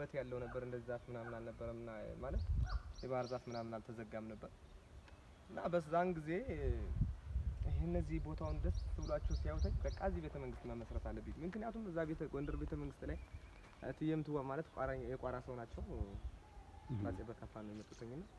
ቁመት ያለው ነበር። እንደዚህ ዛፍ ምናምን አልነበረም እና ማለት የባህር ዛፍ ምናምን አልተዘጋም ነበር እና በዛን ጊዜ ይህ እነዚህ ቦታውን ደስ ብሏቸው ሲያዩተኝ በቃ እዚህ ቤተ መንግስት መመስረት አለብኝ። ምክንያቱም እዛ ቤተ ጎንደር ቤተ መንግስት ላይ እትዬ ምትዋብ ማለት ቋራ የቋራ ሰው ናቸው። አፄ በካፋ ነው የመጡትኝ እና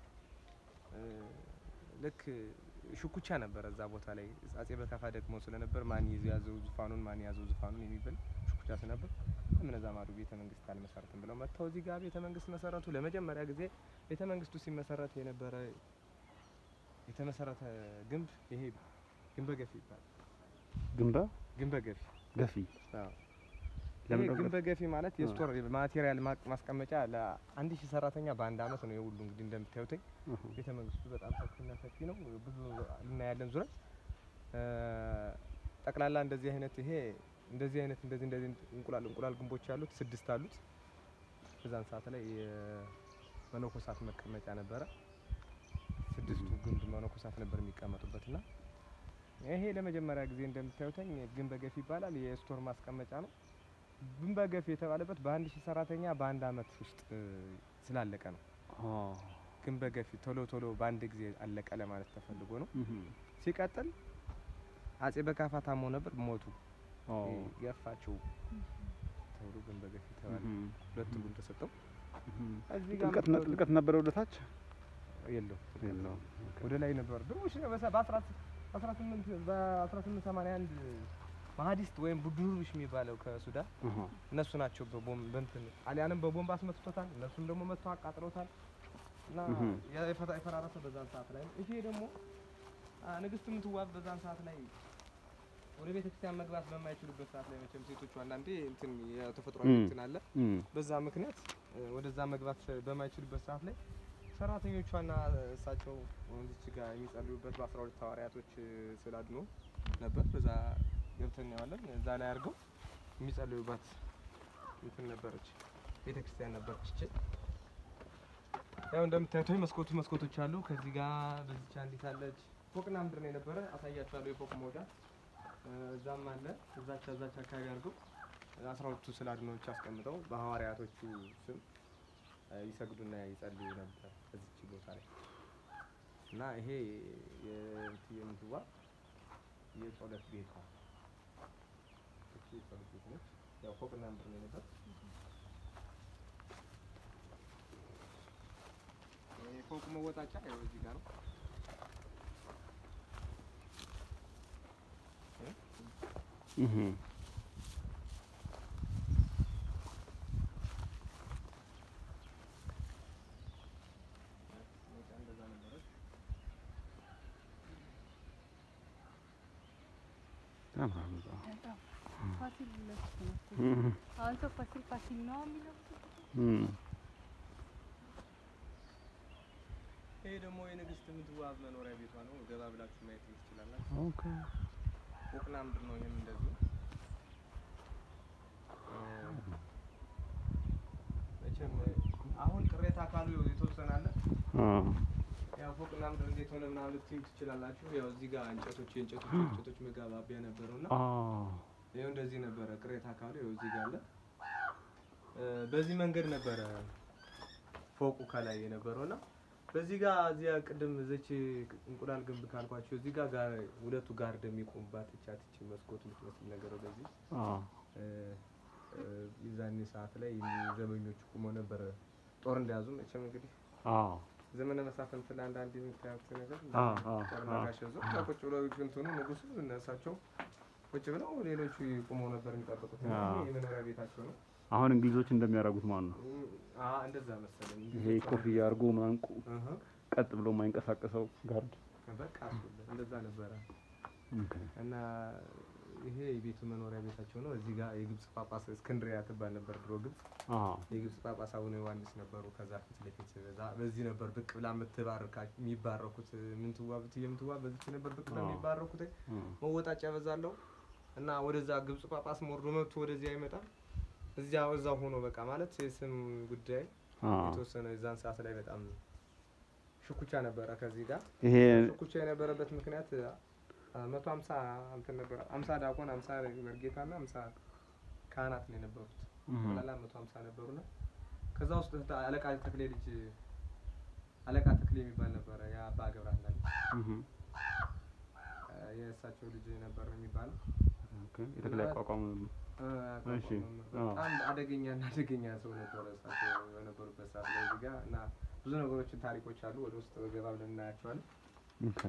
ልክ ሽኩቻ ነበረ እዛ ቦታ ላይ አፄ በካፋ ደግሞ ስለነበር ማን ያዘው ዙፋኑን ማን ያዘው ዙፋኑን የሚብል ሽኩቻ ስለነበር ምን እዛ ማዶ ቤተ መንግስት አልመሰረትም ብለው መጥተው እዚህ ጋር ቤተ መንግስት መሰረቱ። ለመጀመሪያ ጊዜ ቤተ መንግስቱ ሲመሰረት የነበረ የተመሰረተ ግንብ ይሄ ግንበ ገፊ ይባላል። ግንበ ግንበ ገፊ ገፊ አዎ። ለምን ይሄ ነው ግንበ ገፊ ማለት የስቶር ማቴሪያል ማ- ማስቀመጫ ለአንድ ሺህ ሰራተኛ በአንድ አመት ነው የሁሉ እንግዲህ እንደምታዩትኝ እህ፣ ቤተ መንግስቱ በጣም ሰፊና ሰፊ ነው። ብዙ እናያለን ዙረት ጠቅላላ እንደዚህ አይነት ይሄ እንደዚህ አይነት እንደዚህ እንደዚህ እንቁላል እንቁላል ግንቦች ያሉት ስድስት አሉት። በዛን ሰዓት ላይ የመነኮሳት መቀመጫ ነበረ። ስድስቱ ግንብ መነኮሳት ነበር የሚቀመጡበት እና ይሄ ለመጀመሪያ ጊዜ እንደምታዩተኝ ግንበ ገፊ ይባላል። የስቶር ማስቀመጫ ነው። ግንበ ገፊ የተባለበት በአንድ ሺህ ሰራተኛ በአንድ አመት ውስጥ እ, ስላለቀ ነው። አ፣ ግንበ ገፊ ቶሎ ቶሎ በአንድ ጊዜ አለቀ ለማለት ተፈልጎ ነው። እህ፣ ሲቀጥል አፄ በካፋ ታሞ ነበር፣ ሞቱ። አ፣ ገፋቸው ተብሎ ግንበ ገፊ ተባለ። እህ፣ ሁለት ትርጉም ተሰጠው። እህ። እዚህ ጋር ጥልቀት ነ- ጥልቀት ነበረ ወደ ታች የለውም የለውም። ወደ ላይ ነበር። ድሮሽ በ1881 ማሀዲስት ወይም ቡድኑርሽ የሚባለው ከሱዳን እህ፣ እነሱ ናቸው በቦምብ በእንትን ጣሊያንም በቦምብ አስመትቶታል። እነሱም ደግሞ መጥተው አቃጥለውታል እና እህ። የፈታ- የፈራረሰ በዛን ሰዓት ላይ ነው። ይሄ ደግሞ አ፣ ንግስት ምትዋብ በዛን ሰዓት ላይ ወደ ቤተ ክርስቲያን መግባት በማይችሉበት ሰዓት ላይ መቼም ሴቶቹ አንዳንዴ እንትን የተፈጥሮ እም። እንትን አለ እህ፣ በዛ ምክንያት እ፣ ወደዛ መግባት በማይችሉበት ሰዓት ላይ ሰራተኞቿና እሳቸው እዚች ጋር የሚጸልዩበት በአስራ ሁለት ሐዋርያቶች እ፣ ስዕል አድኖ ነበር። በዛ ገብተን እናየዋለን። እዛ ላይ አድርገው የሚጸልዩባት እንትን ነበረች፣ ቤተ ክርስቲያን ነበረች። ይች ያው እንደምታዩት መስኮቱ መስኮቶች አሉ። ከዚህ ጋር በዚች አንዲት አለች። ፎቅና ምድር ነው የነበረ። አሳያችኋለሁ የፎቅ መውጫ እ፣ እዛም አለ። እዛች እዛች አካባቢ አድርገው አስራ ሁለቱ ስዕል አድኖዎች አስቀምጠው በሐዋርያቶቹ ስም እ፣ ይሰግዱና ይጸልዩ ነበር እዚች ቦታ ላይ እና ይሄ የእትዬ ምትዋብ የጸሎት ቤቷ እቺ የጸሎት ቤት ነች። ያው ፎቅና ምድር ነው የነበር። የፎቁ መወጣጫ ያው እዚህ ጋር ነው። እህ፣ መውጫ እንደዛ ነበረች። ያምራል በጣም። በጣም ፋሲል ለሱ ነው እኮ። እህ፣ አሁን ሰው ፋሲል ፋሲል ነው የሚለው። እህ፣ ይሄ ደግሞ የንግስት ምትዋብ መኖሪያ ቤቷ ነው። ገባ ብላችሁ ማየት ትችላላችሁ። ኦኬ። ፎቅና ምድር ነው። ይሄም እንደዚሁ እ፣ መቼም አሁን ቅሬታ ካሉ የተወሰነ አለ። አ፣ ያው ፎቅና ምድር እንዴት ሆነ ምናምን ልትዩ ትችላላችሁ። ያው እዚህ ጋር እንጨቶች የእንጨቶች የእንጨቶች መጋባቢያ ነበረው እና አ፣ ይኸው እንደዚህ ነበረ። ቅሬታ ካሉ ይኸው እዚህ ጋር አለ። እ፣ በዚህ መንገድ ነበረ ፎቁ ከላይ የነበረው እና በዚህ ጋር እዚያ ቅድም እዚች እንቁላል ግንብ ካልኳቸው እዚህ ጋር ጋር ሁለቱ ጋርድ የሚቆሙባት እቻት እቺ መስኮት የምትመስል ነገር ወደዚህ አ፣ እ፣ እ፣ የዛኔ ሰዓት ላይ ዘመኞቹ ቁመው ነበረ ጦር እንደያዙ መቼም እንግዲህ አ፣ ዘመነ መሳፍንት ላይ አንዳንድ የምታዩት ነገር አ፣ አ፣ ጦርና አ። ጋሻ ይዘው እዛ ቁጭ ብለው እንትኑ ንጉሱ እነሳቸው ቁጭ ብለው ሌሎቹ ቁመው ነበር የሚጠብቁት። እና አ። ይሄ የመኖሪያ ቤታቸው ነው። አሁን እንግሊዞች እንደሚያደርጉት ማለት ነው። እም፣ አ እንደዛ መሰለኝ። ይሄ ኮፍያ አድርጎ ምናምን ቁ- እህ፣ ቀጥ ብሎ የማይንቀሳቀሰው ጋርድ። በቃ እሱ እንደዛ ነበረ ኦኬ። እና ይሄ የቤቱ መኖሪያ ቤታቸው ነው። እዚህ ጋር የግብጽ ጳጳስ እስክንድሪያ ትባል ነበር ድሮ ግብጽ። አ፣ የግብጽ ጳጳስ አቡነ ዮሐንስ ነበሩ። ከዛ ፊት ለፊት በዛ- በዚህ ነበር ብቅ ብላ የምትባርካ የሚባረኩት ምንትዋብ እትዬ ምንትዋብ በዚች ነበር ብቅ ብላ አዎ። የሚባረኩት። አ፣ መወጣጫ በዛለው እና ወደዛ ግብጽ ጳጳስ ወርዶ መጥቶ ወደዚህ አይመጣም። እዚያ እዛው ሆኖ በቃ ማለት የስም ጉዳይ አ። የተወሰነ የዛን ሰዓት ላይ በጣም ሽኩቻ ነበረ ከዚህ ጋር ይሄ ሽኩቻ የነበረበት ምክንያት አ፣ መቶ ሀምሳ እንትን ነበረ ሀምሳ ዲያቆን ሀምሳ መርጌታ እና ሀምሳ ካህናት ነው የነበሩት። እህ፣ ጠቅላላ መቶ ሀምሳ ነበሩና ከዛ ውስጥ ታ- አለቃ ተክሌ ልጅ አለቃ ተክሌ የሚባል ነበረ የአባ ገብረሃና ልጅ እህ እ፣ የእሳቸው ልጅ ነበር የሚባለው ኦኬ የተክለ አቋቋም እ፣ እሺ፣ አቋቋም አዎ። በጣም አደገኛ እና አደገኛ ሰው ነበረ እሳቸው በነበሩበት ሰዓት ላይ እዚህ ጋር እና ብዙ ነገሮችን ታሪኮች አሉ ወደ ውስጥ ገባ ብለን እናያቸዋለን ኦኬ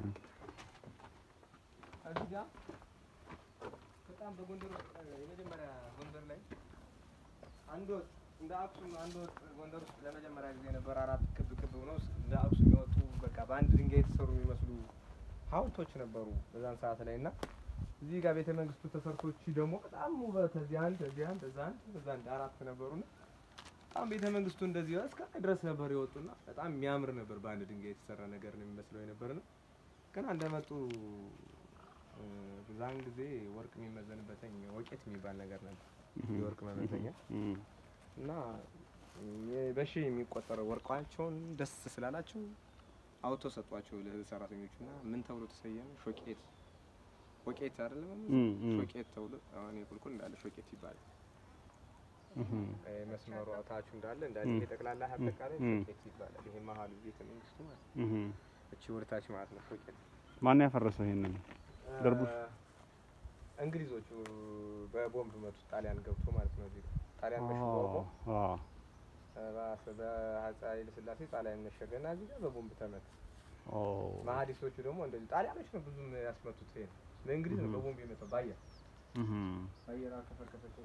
እዚህ ጋር በጣም በጎንደር ውስጥ እ፣ የመጀመሪያ ጎንደር ላይ አንድ ወጥ እንደ አክሱም አንድ ወጥ ጎንደር ውስጥ ለመጀመሪያ ጊዜ ነበር። አራት ክብ ክብ ሆነው ስ- እንደ አክሱም የወጡ በቃ በአንድ ድንጋይ የተሰሩ የሚመስሉ ሐውልቶች ነበሩ በዛን ሰዓት ላይ እና እዚህ ጋር ቤተ መንግስቱ ተሰርቶች ደግሞ በጣም ውበት እዚህ አንድ እዚህ አንድ እዛ አንድ እዛ አንድ አራት ነበሩና በጣም ቤተ መንግስቱ እንደዚህ እስከ ላይ ድረስ ነበር የወጡና በጣም የሚያምር ነበር። በአንድ ድንጋይ የተሰራ ነገር ነው የሚመስለው የነበር ነው። ግን እንደመጡ እ፣ በዛን ጊዜ ወርቅ የሚመዘንበትኝ ወቄት የሚባል ነገር ነበር የወርቅ መመዘኛ እህ እና የ- በሺ የሚቆጠረው ወርቋቸውን ደስ ስላላቸው አውቶ ሰጧቸው ለሰራተኞቹ እና ምን ተብሎ ተሰየመ? ሾቄት ሾቄት አይደለም እም፣ እም። ሾቄት ተብሎ አሁን የቁልቁል እንዳለ ሾቄት ይባላል። እህ ይሄ መስመሩ አውታቹ እንዳለ እንዳለ እም። ይሄ ጠቅላላ አጠቃላይ እም። ሾቄት ይባላል። ይሄ መሀሉ ቤተ መንግስቱ ማለት ነው። እህ እቺ ወርታች ማለት ነው ሾቄት። ማን ያፈረሰው ይሄንን? ደርቡሽ? እ፣ እንግሊዞቹ በቦምብ መቱት። ጣሊያን ገብቶ ማለት ነው። እዚህ ጣሊያን መሽጎ አዎ አዎ ባሰ በአፄ ኃይለ ሥላሴ ጣሊያን መሸገና እዚህ ጋር በቦምብ ተመታ። ኦ መሀዲሶቹ ደግሞ እንደዚህ ጣሊያኖች ነው ብዙም ያስመቱት። ይሄ በእንግሊዝ ነው Mhm. በቦምብ የመታው በአየር እህ በአየር አከፈከፈቸው።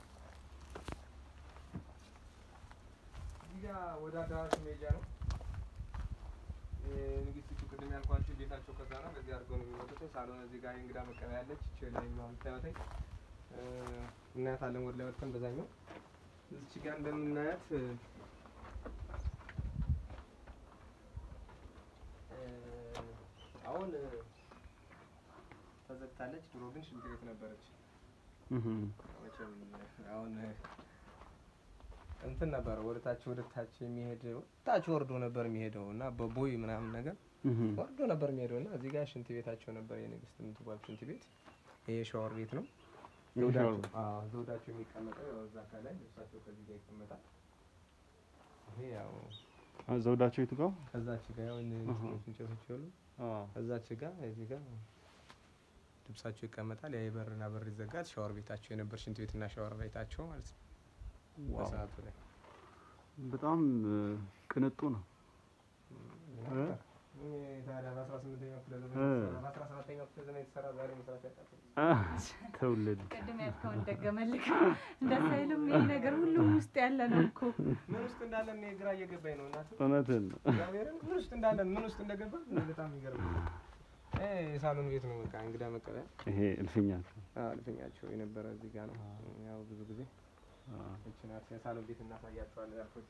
እዚህ ጋር ወደ አዳራሹ መሄጃ ነው። ንግስቲቱ ቅድም ያልኳቸው ቤታቸው ከዛ ነው። በዚህ አድርገው ነው የሚመጡት። ሳሎን እዚህ ጋር የእንግዳ መቀበያ ያለች ይቺ ላይ የምታዩተኝ እናያታለን። ወደ ላይ ወጥተን በዛኛው እዚች ጋር እንደምናያት እ፣ አሁን እ፣ ተዘግታለች። ድሮ ግን ሽንት ቤት ነበረች። እህ መቼም አሁን እንትን ነበረ ወደ ታች ወደ ታች የሚሄድ ታች ወርዶ ነበር የሚሄደው እና በቦይ ምናምን ነገር እህ ወርዶ ነበር የሚሄደው እና እዚህ ጋር ሽንት ቤታቸው ነበር የንግስት የምትባል ሽንት ቤት። ይሄ ሻወር ቤት ነው። ይሄ ዘውዳቸው ሻወር ቤት። አዎ፣ ዘውዳቸው የሚቀመጠው ያው እዛ ከላይ ልብሳቸው ከዚህ ጋር ይቀመጣል። ይሄ ያው ዘውዳቸው የቱ ጋር? ከዛች ጋር ያው እነ- አሃ። እንጨቶች ያሉ አዎ ከዛች ጋር እዚህ ጋር ልብሳቸው ይቀመጣል። ያ የበርና በር ይዘጋል። ሻወር ቤታቸው የነበር ሽንት ቤትና ሻወር ቤታቸው ማለት ነው ዋው በሰዓቱ ላይ በጣም እ፣ ቅንጡ ነው። እ? ታዲያ በአስራ ስምንተኛው ክፍለ ዘመን እ። የተሰራ በአስራ ሰባተኛው ክፍለ ዘመን የተሰራ ዛሬ መስራት ያቃተው ትውልድ ቅድም ያልከውን ደገመልክ። እንደዛ አይልም። ይሄ ነገር ሁሉም ውስጥ ያለ ነው እኮ። ምን ውስጥ እንዳለ እኔ ግራ እየገባኝ ነው። እናት እውነትን ነው። እግዚአብሔርን ምን ውስጥ እንዳለ ምን ውስጥ እንደገባ እኔ በጣም ይገርም። የሳሎን ቤት ነው በቃ እንግዳ መቀበያ ይሄ እልፍኛቸው አዎ፣ እልፍኛቸው የነበረ እዚህ ጋር ነው። ያው ብዙ ጊዜ እችን ናት የሳሎን ቤት እናሳያቸዋለን ያልኮቹ።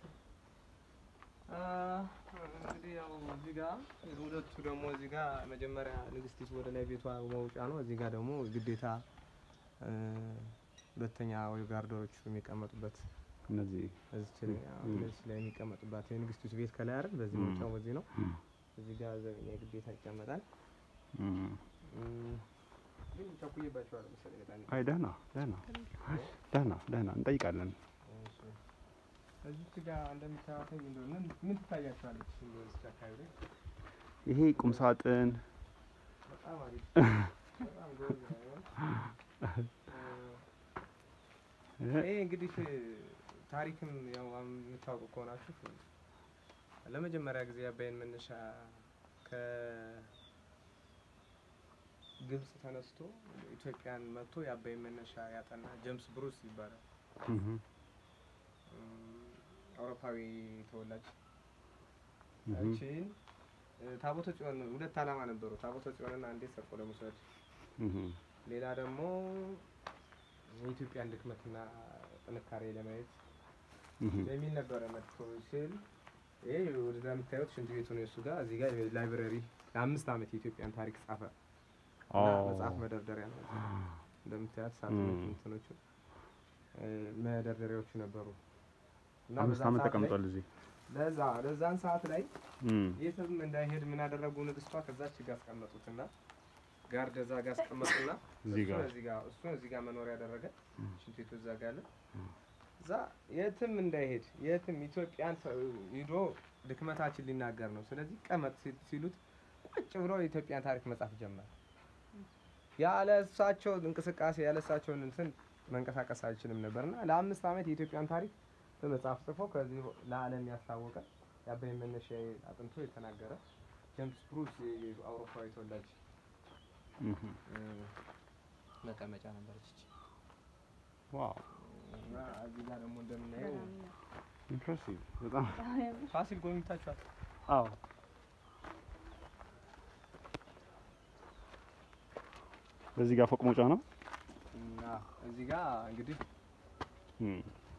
እንግዲህ ያው እዚህ ጋር ሁለቱ ደግሞ እዚህ ጋር መጀመሪያ ንግስቲቱ ወደ ላይ ቤቷ መውጫ ነው። እዚህ ጋር ደግሞ ግዴታ እ፣ ሁለተኛ ወይ ጋርዶቹ የሚቀመጡበት እነዚህ እዚች ላይ አዎ፣ ም። እዚች ላይ የሚቀመጡባት የንግስቲቱ ቤት ከላይ አይደል? በዚህ ም። መውጫው በዚህ ነው። ም፣ እዚህ ጋር ዘበኛ ግዴታ ይቀመጣል። ም። እም፣ ግን ቸኩዬባቸዋለሁ መሰለኝ በጣም አይ ደህና ደህና ደህና ደህና እንጠይቃለን። እሺ። እዚች ጋር እንደምታዩትኝ እንደው ምን ምን ትታያችኋለች? እንደው እዚች አካባቢ ላይ ይሄ ቁም ሳጥን በጣም አሪፍ በጣም ጎበዝ ነው። እ፣ ይሄ እንግዲህ ታሪክም ያው የምታውቁ ከሆናችሁ ለመጀመሪያ ጊዜ የአባይን መነሻ ከግብጽ ተነስቶ ኢትዮጵያን መጥቶ የአባይን መነሻ ያጠና ጄምስ ብሩስ ይባላል። እህ፣ እም፣ አውሮፓዊ ተወላጅ እህ፣ እቺን እ፣ ታቦተ ጽዮን ሁለት ዓላማ ነበሩ። ታቦተ ጽዮንና አንዴ ሰርቆ ለመውሰድ እህ፣ ሌላ ደግሞ የኢትዮጵያን ድክመትና ጥንካሬ ለማየት እህ። የሚል ነበረ መጥቶ ሲል ይሄ ወደዛ የምታዩት ሽንት ቤቱ ነው። እሱ ጋር እዚህ ጋር ላይብረሪ ለአምስት ዓመት የኢትዮጵያን ታሪክ ጻፈ እና ኦ። መጽሐፍ መደርደሪያ ነው። እንደምታያት ሳጥኖቹ ም። እንትኖቹ እ፣ መደርደሪያዎቹ ነበሩ እና አምስት በዛን ዓመት ሰዓት ላይ- ተቀምጧል እዚህ። ለዛ ለዛን ሰዓት ላይ እም፣ የትም እንዳይሄድ ምን አደረጉ? ንግስቷ ከዛች ጋር አስቀመጡትና ጋርድ እዛ ጋር አስቀመጡና እዚህ ጋር እሱን እዚህ ጋር እሱን እዚህ ጋር መኖሪያ ያደረገ ሽንት ቤቱ እዛ ጋር አለ። እዛ የትም እንዳይሄድ የትም ኢትዮጵያን ሰ- ሂዶ ድክመታችን ሊናገር ነው። ስለዚህ ቀመጥ ሲ- ሲሉት ቁጭ ብሎ የኢትዮጵያን ታሪክ መጻፍ ጀመረ። ያለ እሳቸው እንቅስቃሴ ያለ እሳቸውን እንትን መንቀሳቀስ አይችልም ነበርና ለአምስት ዓመት የኢትዮጵያን ታሪክ በመጽሐፍ ጽፎ ከዚህ ለዓለም ያስታወቀ የአባይ መነሻ አጥንቶ የተናገረ ጀምስ ብሩስ የአውሮፓዊ ተወላጅ እህ እ፣ መቀመጫ ነበረች ይቺ። ዋው እና እዚህ ጋር ደግሞ እንደምናየው ኢምፕሬሲቭ በጣም ፋሲል ጎብኝታችኋል? አዎ በዚህ ጋር ፎቅ መውጫ ነው እና እዚህ ጋር እንግዲህ እም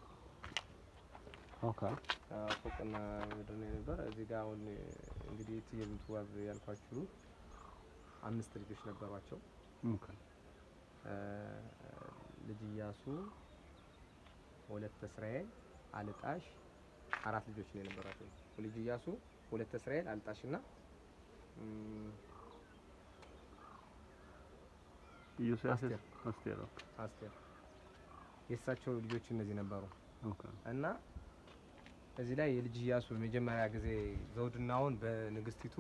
ኦኬ አ፣ ፎቅና ምድር ነው የነበረ። እዚህ ጋር አሁን እንግዲህ እትዬ ምንትዋብ ያልኳችሁ አምስት ልጆች ነበሯቸው። ኦኬ አ፣ ልጅ እያሱ፣ ወለተ እስራኤል፣ አልጣሽ አራት ልጆች ነው የነበሯቸው። ልጅ እያሱ፣ ወለተ እስራኤል፣ አልጣሽ እና እም፣ ኢዮስያስ አስቴር። አስቴር ኦኬ አስቴር የእሳቸው ልጆች እነዚህ ነበሩ ኦኬ እና እዚህ ላይ የልጅ እያሱ መጀመሪያ ጊዜ ዘውድናውን በንግስቲቱ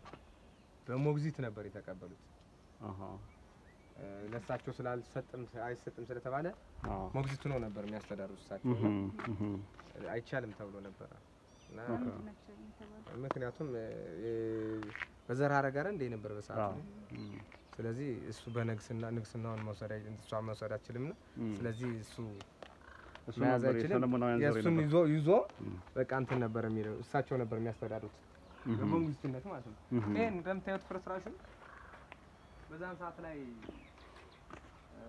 በሞግዚት ነበር የተቀበሉት። አሃ እ፣ ለእሳቸው ስላልሰጥም አይሰጥም ስለተባለ አዎ ሞግዚቱ ነው ነበር የሚያስተዳድሩት እሳቸው እህ እህ አይቻልም ተብሎ ነበረ እና ኦኬ። ናቸው የተባሉ ምክንያቱም እ፣ እ፣ በዘር ሐረግ አይደል እንደ ነበር በሰዓቱ አዎ እም ስለዚህ እሱ በንግስና ንግስናውን መውሰድ አይ- እሷ መውሰድ አትችልም ና እም ስለዚህ እሱ እሱ መያዝ ነበር አይችልም። የሰለሞናውያን ዘር የእሱን ነበር ይዞ ይዞ እም በቃ እንትን ነበር የሚለው እሳቸው ነበር የሚያስተዳድሩት እህ በመንግስትነት ማለት ነው። እህ ይሄን እንደምታዩት ፍርስራሹ በዛን ሰዓት ላይ እ፣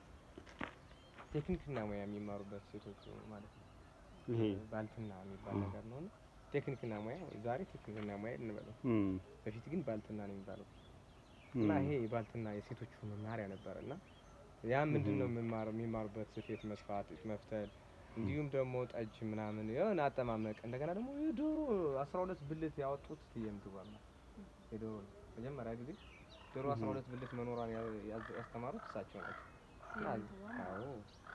ቴክኒክና ሙያ የሚማሩበት ሴቶች ማለት ነው። ይሄ ባልትና የሚባል እ። ነገር ነው እና ቴክኒክና ሙያ ዛሬ ቴክኒክና ሙያ እንበለው፣ እም በፊት ግን ባልትና ነው የሚባለው እና እም ይሄ የባልትና የሴቶቹ መማሪያ ነበር እና ያ ምንድን ነው የምማረው የሚማሩበት ስፌት መስፋት፣ ጥጥ መፍተል እንዲሁም ደግሞ ጠጅ ምናምን የሆነ አጠማመቅ እንደገና ደግሞ የዶሮ አስራ ሁለት ብልት ያወጡት የምግባል ነው የዶሮ ነው መጀመሪያ ጊዜ ዶሮ አስራ ሁለት ብልት መኖሯን ያ- ያዝ- ያስተማሩት እሳቸው ናቸው። እና አዎ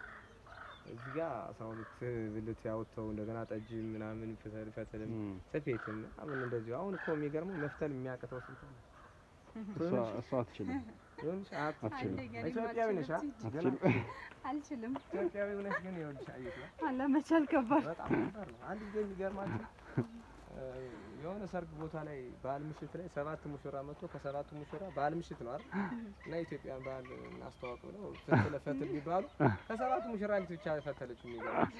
እዚህ ጋር አስራ ሁለት ብልት ያወጥተው እንደገና ጠጅ ምናምን ፈተል ፈተልም እም ስፌትም ምናምን እንደዚሁ አሁን እኮ የሚገርመው መፍተል የሚያቅተው ስንት ነው? እሷ እሷ አትችልም ይኸውልሽ አት- አትችልም ኢትዮጵያዊ ነሽ አ? ገና አትችልም አልችልም። ኢትዮጵያዊ ነሽ ግን ይኸውልሽ አየሽ ነው አለመቻል ከባድ በጣም ከባድ ነው። አንድ ጊዜ የሚገርማችሁ እ፣ የሆነ ሰርግ ቦታ ላይ ባህል ምሽት ላይ ሰባት ሙሽራ መጥቶ ከሰባቱ ሙሽራ ባህል ምሽት ነው አይደል እና ኢትዮጵያን ባህል እናስተዋውቅ ብለው ፈትለ ፈትል ቢባሉ ከሰባቱ ሙሽራ አንዲት ብቻ ፈተለች። የሚገርም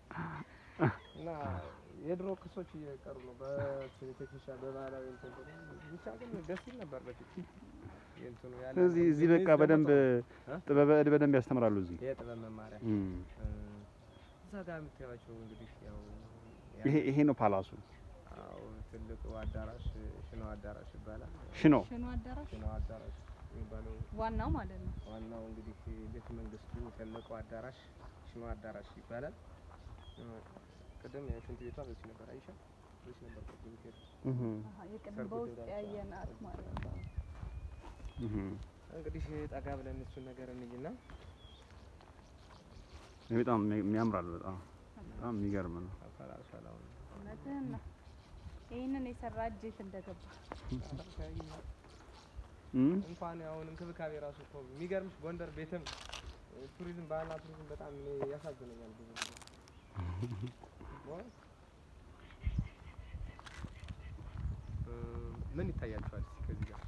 እና የድሮ ክሶች እየቀሩ ነው በቴክኒሻ በባህላዊ እንትን ብሎ ብቻ ግን ደስ ይል ነበር በፊት የእንትኑ ያለ እዚህ እዚህ በቃ በደንብ ጥበበ እድ በደንብ ያስተምራሉ እዚህ የጥበብ መማሪያ እም እ፣ እዛ ጋር የምታዩቸው እንግዲህ ያው ይሄ ይሄ ነው ፓላሱ አዎ ትልቁ አዳራሽ ሽኖ አዳራሽ ይባላል። ሽኖ ሽኑ አዳራሽ ሽኖ አዳራሽ የሚባለው ዋናው ማለት ነው። ዋናው እንግዲህ ቤተ መንግስቱ ትልቁ አዳራሽ ሽኖ አዳራሽ ይባላል። እ፣ ቅድም ሽንት ቤቷ በዚህ ነበር አይሻ በዚህ ነበር ቅድም ሄድ እህ አሀ፣ የቅድም ሰርጉ በውስጥ ዳርቻ ያየናት ማለት ነው። እህ እንግዲህ ጠጋ ብለን እሱን ነገር እንይና ይሄ በጣም የሚያምራል በጣም በጣም የሚገርም ነው አፈላልፈል አሁን እውነትህን ነው። ይህንን የሰራ እጅ የት እንደገባ እም እንኳን አሁን እንክብካቤ ራሱ እኮ የሚገርምሽ ጎንደር ቤትም እ፣ ቱሪዝም ባህልና ቱሪዝም በጣም እኔ ያሳዝነኛል ብዙ ጊዜ በእውነት። እ፣ ምን ይታያቸዋል እስኪ ከዚህ ጋር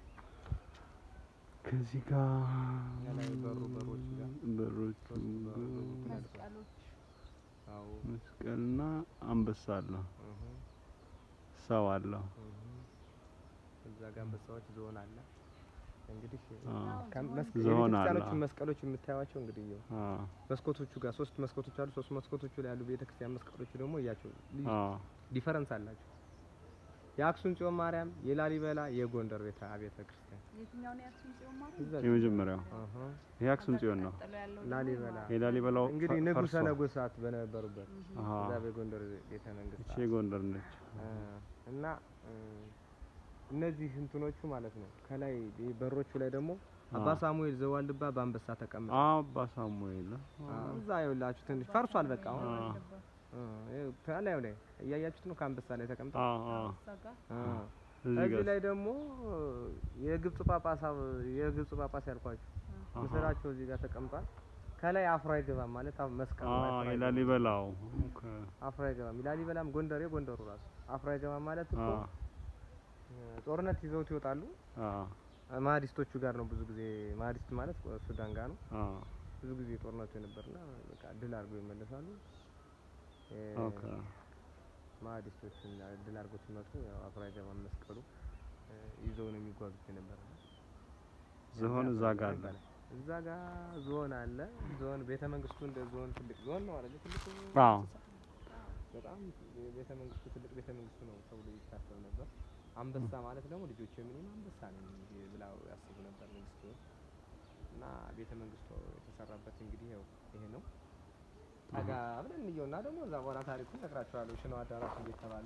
ከዚህ ጋር ላይ በሩ በሮች ጋር በሮቹ ሶስት በሮች ጋር መስቀሎች አዎ መስቀልና አንበሳ አለ እህ ሰው አለው እህ እዛ ጋር አንበሳዎች ዝሆን አለ እንግዲህ አዎ ከመስቀ- ዝሆን አለ። የቤተክርስቲያኖቹን መስቀሎች የምታዩዋቸው እንግዲህ ይኸው አዎ መስኮቶቹ ጋር ሶስት መስኮቶች አሉ። ሶስት መስኮቶቹ ላይ ያሉ ቤተክርስቲያን መስቀሎቹ ደግሞ እያቸው ልዩ አዎ ዲፈረንስ አላቸው። የአክሱም ጽዮን ማርያም፣ የላሊበላ፣ የጎንደር ቤተ አብያተ ክርስቲያን የትኛው ነው የአክሱም ጽዮን ማርያም? እዛች- የመጀመሪያው አሃ። ይሄ አክሱም ጽዮን ነው ቀጥሎ ያለው ደግሞ ላሊበላ የላሊበላው እንግዲህ ፈ- ንጉሠ ፈርሷል። ነገሥታት በነበሩበት አሃ እዛ በጎንደር ቤተ መንግስት እቺ የጎንደር ነች አ፣ እና እ፣ እነዚህ እንትኖቹ ማለት ነው ከላይ ይሄ በሮቹ ላይ ደግሞ አባ አዎ። ሳሙኤል ዘዋልድባ በአንበሳ ተቀምጠ አባ ሳሙኤል እዛ ይኸውላችሁ ትንሽ ፈርሷል። በቃ አሁን አ እ፣ ይኸው ከላዩ ላይ እያያችሁት ነው። ከአንበሳ ላይ ተቀምጠ አ አ እዛ ጋር እዚህ እዚህ ጋር ላይ ደግሞ የግብጽ ጳጳስ የግብጽ ጳጳስ ያልኳችሁ አሃ። ምስላቸው እዚህ ጋር ተቀምጧል። ከላይ አፍሮ አይገባም ማለት አሁን መስቀል አ ላይ አፍሮ አይገባም። የላሊበላው ኦኬ አፍሮ አይገባም። ላሊበላም ጎንደሬ ጎንደሩ ራሱ አፍሮ አይገባም ማለት አ እኮ ጦርነት ይዘውት ይወጣሉ። አ ማህዲስቶቹ ጋር ነው ብዙ ጊዜ ማህዲስት ማለት ሱዳን ጋር ነው አ ብዙ ጊዜ ጦርነቱ የነበርና በቃ ድል አድርገው ይመለሳሉ። እ፣ ኦኬ ማህዲስቶችን ድል አድርገው ሲመጡ ያው አፍሮ አይገባም መስቀሉ እ፣ ይዘው ነው የሚጓዙት የነበረ ዝሆን እዛ ጋር አለ። እዛ ጋር ዞን አለ። ዞን ቤተ መንግስቱ እንደ ዞን ትልቅ ዞን ነው አይደል? ትልቅ አዎ በጣም ቤተ መንግስቱ ትልቅ ቤተ መንግስቱ ነው ተብሎ ይታሰብ ነበር። አንበሳ ማለት ደግሞ ልጆች ምንም አንበሳ ነው ብላው ያስቡ ነበር መንግስቱ እና ቤተ መንግስቱ የተሰራበት እንግዲህ ያው ይሄ ነው። ጠጋ ብለን እንየውና ደግሞ እዛ በኋላ ታሪኩን እነግራቸዋለሁ። ሽነው አዳራሽ እንዴት ተባለ።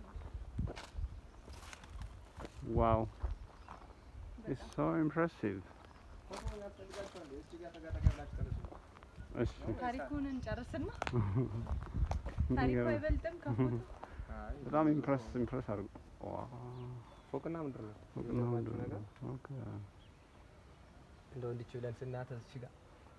ዋው ኢትስ ሶ ኢምፕሬሲቭ ፎቶ ያስፈልጋቸዋል። እዚህ ጋር ጠጋ ጠጋ ብላችሁ ተነሱ። እሺ ታሪኩን እንጨርስና ታሪኩ አይበልጥም ከፎቶ አይ በጣም ኢምፕሬስ ኢምፕሬስ አድርጎ ዋው ፎቅና ምንድር ነው ፎቅና የሚገርማችሁ ምንድን ነገር ነው? ኦኬ እንደው እንዲች ብለን ስናያት እዚህ ጋር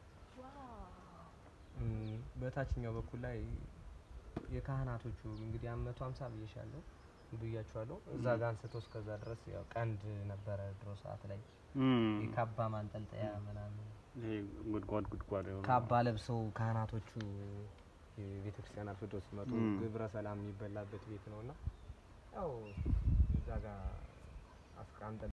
እም፣ በታችኛው በኩል ላይ የካህናቶቹ እንግዲህ አመቱ ሀምሳ ብዬሻለሁ ብያቸዋለሁ። እዛ ጋር አንስቶ እስከዛ ድረስ ያው ቀንድ ነበረ ድሮ ሰዓት ላይ እም የካባ ማንጠልጠያ ምናምን ይሄ ጉድጓድ ጉድጓድ የሆነ ካባ ለብሰው ካህናቶቹ የቤተ ክርስቲያን አርፍዶ ሲመጡ እም። ግብረ ሰላም የሚበላበት ቤት ነውና ያው እዛ ጋር አስቀምጠን